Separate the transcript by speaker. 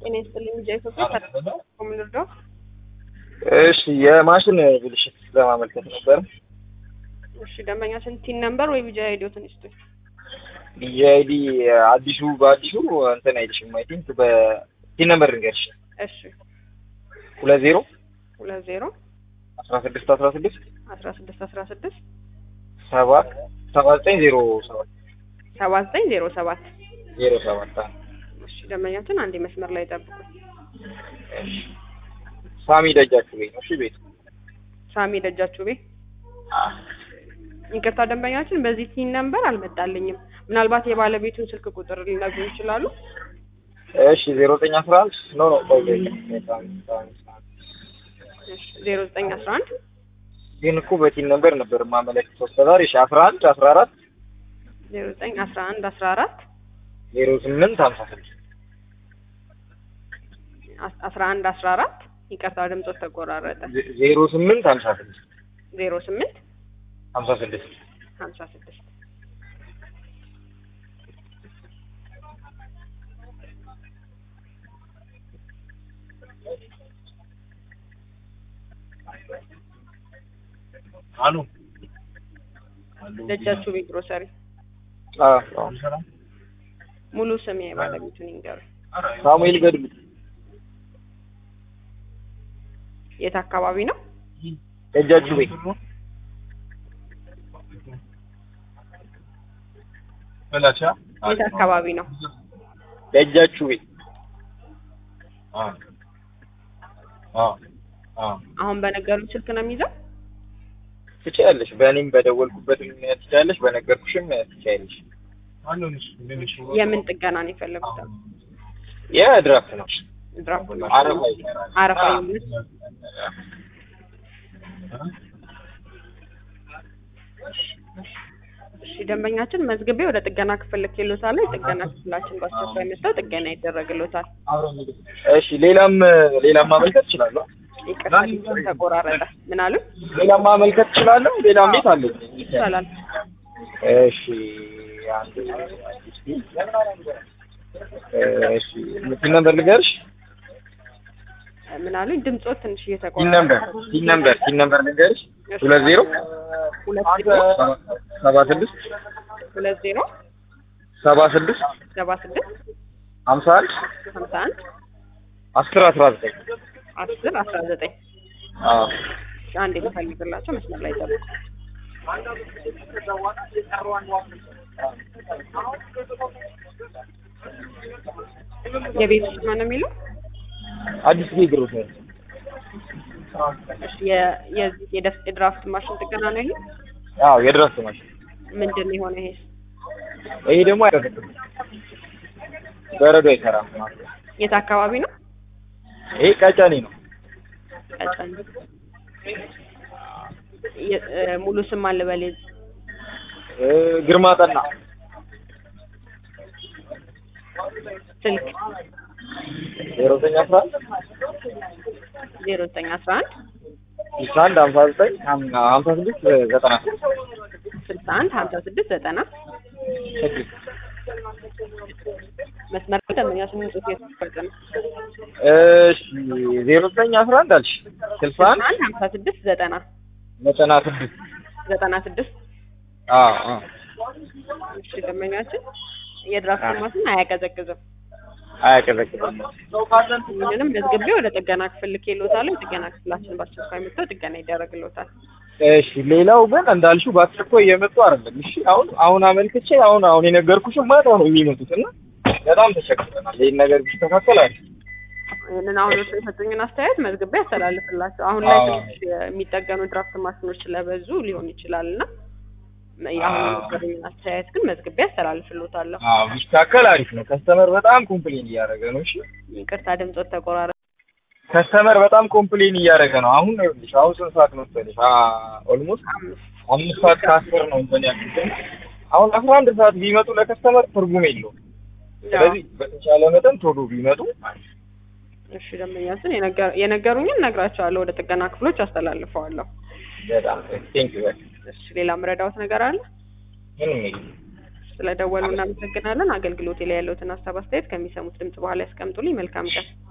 Speaker 1: ጤና ይስጥልኝ ሚዲያ ኢትዮጵያ ምን ልርዳው?
Speaker 2: እሺ የማሽን ብልሽት ለማመልከት ነበር።
Speaker 1: እሺ ደንበኛችን ቲን ነምበር ወይ ቢጃ አይዲዎትን ይስጡኝ።
Speaker 2: ቢጂአይዲ አዲሱ በአዲሱ እንትን አይልሽም። አይ ቲንክ በቲን ነምበር ልንገርሽ
Speaker 1: እሺ
Speaker 2: ሁለት ዜሮ
Speaker 1: ሁለት ዜሮ
Speaker 2: አስራ ስድስት አስራ ስድስት
Speaker 1: አስራ ስድስት አስራ ስድስት
Speaker 2: ሰባት ሰባ ዘጠኝ ዜሮ ሰባት
Speaker 1: ሰባ ዘጠኝ ዜሮ ሰባት
Speaker 2: ዜሮ ሰባት አዎ።
Speaker 1: እሺ ደንበኛችን አንዴ መስመር ላይ ጠብቁኝ።
Speaker 2: እሺ ሳሚ ደጃችሁ ቤት ነው። እሺ ቤቱ
Speaker 1: ሳሚ ደጃችሁ ቤ ይቅርታ ደንበኛችን በዚህ ቲን ነምበር አልመጣልኝም። ምናልባት የባለቤቱን ስልክ ቁጥር ሊነግሩ ይችላሉ?
Speaker 2: እሺ ዜሮ ዘጠኝ አስራ አንድ ኖ ኖ ቆይ
Speaker 1: ዜሮ ዘጠኝ አስራ አንድ
Speaker 2: ግን እኮ በቲን ነምበር ነበር ማመለክተው እስከዛሬ። እሺ አስራ አንድ አስራ አራት
Speaker 1: ዜሮ ዘጠኝ አስራ አንድ አስራ አራት
Speaker 2: ዜሮ ስምንት ሀምሳ ስድስት
Speaker 1: አስራ አንድ አስራ አራት ይቅርታ ድምፆት ተቆራረጠ።
Speaker 2: ዜሮ ስምንት ሀምሳ ስድስት
Speaker 1: ዜሮ ስምንት
Speaker 2: ሀምሳ ስድስት
Speaker 1: ሀምሳ ስድስት
Speaker 2: አኑ
Speaker 1: ደጃችሁ ቤት ግሮሰሪ ሙሉ ስም የባለቤቱን ይንገሩ።
Speaker 2: ሳሙኤል ገድሉ
Speaker 1: የት አካባቢ ነው?
Speaker 2: ደጃችሁ ቤት
Speaker 1: የት አካባቢ ነው?
Speaker 2: ደጃችሁ ቤት
Speaker 1: አሁን በነገሩን ስልክ ነው የሚይዘው?
Speaker 2: ትችያለሽ። በእኔም በደወልኩበትም ትችያለሽ፣ በነገርኩሽም ትችያለሽ።
Speaker 1: የምን ጥገና ነው የፈለጉት?
Speaker 2: የድራፍት ነው።
Speaker 1: ድራፍት
Speaker 2: አረፋ ይሰራል።
Speaker 1: አረፋ ይሁን። እሺ ደንበኛችን መዝግቤ ወደ ጥገና ክፍል ልኬልዎታለሁ። የጥገና ክፍላችን በአስቸኳይ መጥተው ጥገና ይደረግልዎታል።
Speaker 2: እሺ ሌላም ሌላም ማመልከት እችላለሁ።
Speaker 1: ይቅርታ ድምፅዎት ተቆራረጠ። ምን አሉ?
Speaker 2: ሌላም ማመልከት እችላለሁ። ሌላም ቤት አለኝ።
Speaker 1: ይቻላል።
Speaker 2: እሺ አንድ እሺ ምን ነበር ልገርሽ?
Speaker 1: ምን አሉኝ? ድምፅዎት ትንሽ
Speaker 2: ቲን
Speaker 1: እየተቆራረጠ
Speaker 2: ነምበር ቲን ነምበር ቲን ነምበር ልንገርሽ ሁለት ዜሮ
Speaker 1: ሁለት ዜሮ
Speaker 2: ሰባ ስድስት
Speaker 1: ሁለት ዜሮ
Speaker 2: ሰባ ስድስት
Speaker 1: ሰባ ስድስት
Speaker 2: ሀምሳ አንድ
Speaker 1: ሀምሳ አንድ
Speaker 2: አስር አስራ ዘጠኝ
Speaker 1: አስር አስራ ዘጠኝ
Speaker 2: አዎ
Speaker 1: አንድ የምፈልግላቸው መስመር ላይ ጠብቁ። የቤት ውስጥ ማን ነው የሚለው?
Speaker 2: አዲስ ጊዜ ግሩፕ ነው።
Speaker 1: እሺ የ- የዚህ የደፍ- የድራፍት ማሽን ጥገና ነው ይሄ?
Speaker 2: አዎ የድረስ ማሽን
Speaker 1: ምንድን ነው የሆነ ይሄ?
Speaker 2: ይሄ ደግሞ አይቀጥልም። በረዶ አይሰራም ማለት ነው።
Speaker 1: የት አካባቢ ነው?
Speaker 2: ይሄ ቀጨኔ ነው።
Speaker 1: ቀጨኔ። የ- እ፣ ሙሉ ስም አለ በሌዝ
Speaker 2: እ፣ ግርማ ጠና
Speaker 1: ስልክ
Speaker 2: ዜሮ ዘጠኝ አስራ አንድ
Speaker 1: ዜሮ ዘጠኝ አስራ አንድ
Speaker 2: ስልሳ አንድ ሀምሳ ዘጠኝ ሀም- ሀምሳ ስድስት ዘጠና
Speaker 1: ስልሳ አንድ ሀምሳ ስድስት ዘጠና
Speaker 2: ስድስት
Speaker 1: መስመር ላይ ደንበኛ ስምንት ጽሑፍ የተፈጸመ ነው።
Speaker 2: እሺ ዜሮ ዘጠኝ አስራ አንድ አልሽ ስልሳ አንድ
Speaker 1: አንድ ሀምሳ ስድስት ዘጠና
Speaker 2: ዘጠና ስድስት
Speaker 1: ዘጠና ስድስት
Speaker 2: አዎ አዎ
Speaker 1: እሺ ደንበኛችን የድራፍት ማሽን አያቀዘቅዝም።
Speaker 2: አያቀዘቅዝም።
Speaker 1: ይህንንም መዝግቤ ወደ ጥገና ክፍል ልኬልዎታለሁ። የጥገና ክፍላችን በአስቸኳይ መጥተው ጥገና ይደረግልዎታል።
Speaker 2: እሺ ሌላው ግን እንዳልሽው በአስቸኳይ እየመጡ አይደለም። እሺ አሁን አሁን አመልክቼ አሁን አሁን የነገርኩሽም ማታ ነው የሚመጡት እና በጣም ተቸግረናል። ይህን ነገር ቢስተካከል አሪፍ ነው።
Speaker 1: ይህንን አሁን እርሶ የሰጡኝን አስተያየት መዝግቤ ያስተላልፍላቸው። አሁን ላይ
Speaker 2: አዎ።
Speaker 1: ትንሽ የሚጠገኑ ድራፍት ማሽኖች ስለበዙ ሊሆን ይችላል እና አሁን
Speaker 2: አዎ።
Speaker 1: የነገሩኝን አስተያየት ግን መዝግቤ ያስተላልፍልዎታለሁ።
Speaker 2: አዎ ቢስተካከል አሪፍ ነው። ከስተመር በጣም ኮምፕሌን እያደረገ ነው። እሺ
Speaker 1: ይቅርታ ድምፆት ተቆራረ
Speaker 2: ከስተመር በጣም ኮምፕሌን እያደረገ ነው። አሁን ነው ይኸውልሽ፣ አሁን ስንት ሰዓት መሰለሽ? ኦልሞስት
Speaker 1: አምስት
Speaker 2: አምስት ሰዓት ከአስር ነው እንትን ያልኩት። አሁን አስራ አንድ ሰዓት ቢመጡ ለከስተመር ትርጉም የለውም። ስለዚህ በተቻለ መጠን ቶሎ ቢመጡ
Speaker 1: እሺ ደንበኛችን የነገ- የነገሩኝን እነግራቸዋለሁ። ወደ ጥገና ክፍሎች አስተላልፈዋለሁ።
Speaker 2: በጣም ቴንክ ዩ።
Speaker 1: እሺ ሌላ ምረዳዎት ነገር አለ?
Speaker 2: ምንም የለም።
Speaker 1: ስለደወሉ እናመሰግናለን። አገልግሎቴ ላይ ያለውትን ሀሳብ አስተያየት ከሚሰሙት ድምጽ በኋላ ያስቀምጡልኝ። መልካም ቀን።